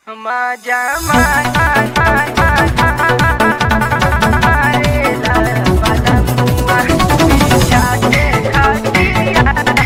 माझ्या मारेला बलमुआ छाते खातिया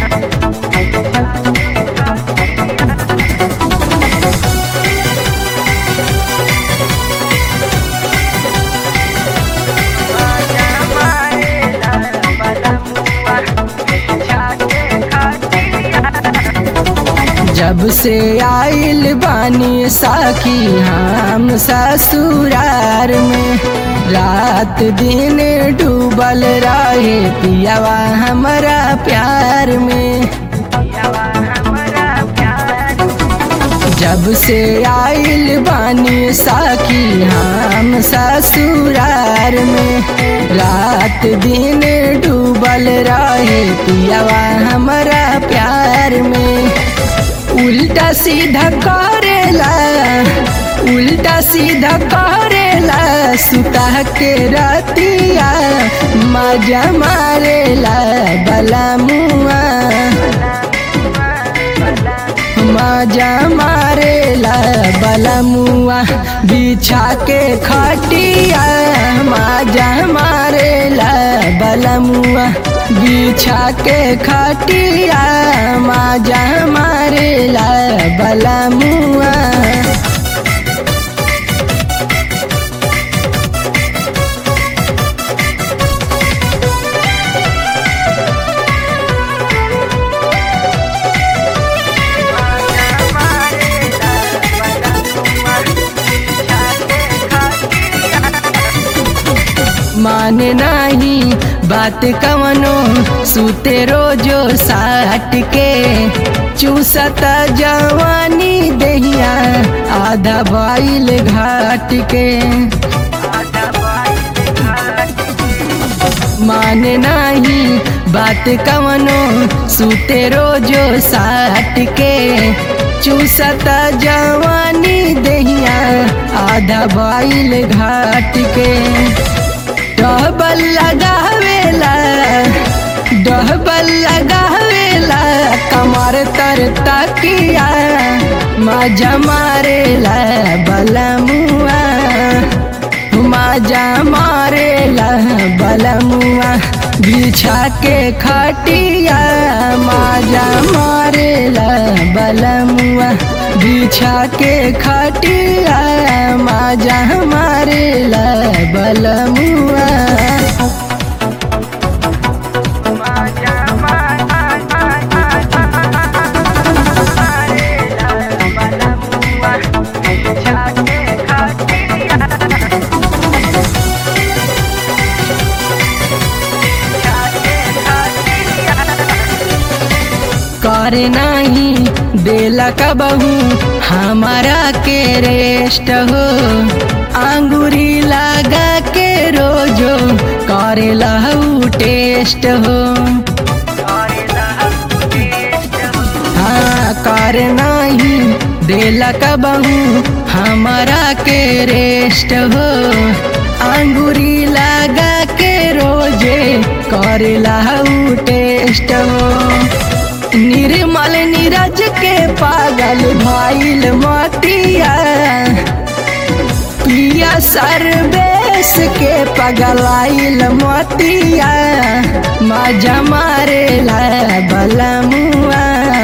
माझ्या मारेला बलमुआ छाते खातिया जब से आइल बानी साखी हम ससुरार में रात दिन डूबल रहे पियावा हमारा प्यार में पियावा हमरा प्यार जब से आइल बानी साखी हम ससुरार में रात दिन डूबल रहे पियावा हमारा प्यार में उल्टा सीधा करेला उल्टा सीधा करेला सुता के रतिया मजा मारेला बला मुआ मजा मारेला बलमुआ बिछा के खटिया मजा मारेला बलमुआ बिछा के खटिया मजा मारेला बलमुआ माने नाही बात कवनो सुते रोजो साट के चूसता जवानी दहिया आधा बाइल घाट के माने नाही बात कवनो सुते रोजो साट के चूसता जवानी दहिया आधा बाइल घाट के डबल लगावेला डबल लगावेला कमर तर तकिया मजा मारेला बलमुआ मजा मारेला बलमुआ बिछा के खटिया मजा मारेला बलमुआ बिछा के खटिया मजा मारेला बलमुआ करे नहीं देला कबहू हमारा के रेस्ट हो अंगूरी लगा के रोजो करे लहू टेस्ट हो हाँ कर नहीं देला कबहू हमारा के रेस्ट हो अंगूरी लगा के रोजे करे लहू टेस्ट हो निर्मल नीरज के पागल भाईल मतिया पिया सरबेस के पगलाइल मतिया मजा मारेला बलमुआ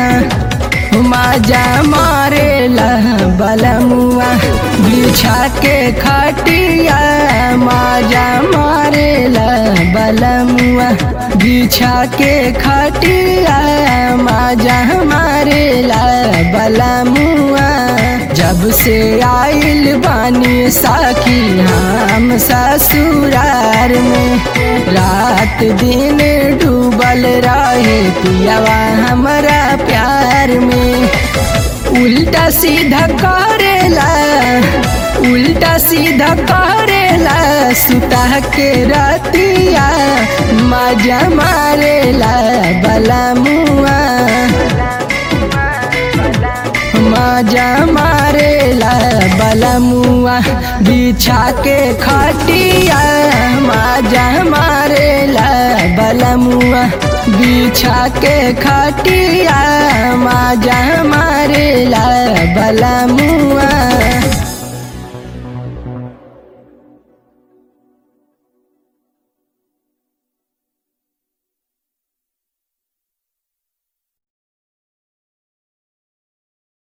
मजा मारेला बलमुआ बिछा के खटिया मजा मारेला बलमुआ बिछा के खटिया मजा मारेला बलमुआ जब से आइल बानी साखी हम ससुरार में रात दिन डूबल रहे पियावा हमारा प्यार में उल्टा सीधा करेला उल्टा सीधा करेला सुता के रतिया मजा मारेला बलमुआ मजा मारेला बलमुआ बिछा के खटिया मजा मारेला बलमुआ बिछा के खटिया माजा मारेला बलमुआ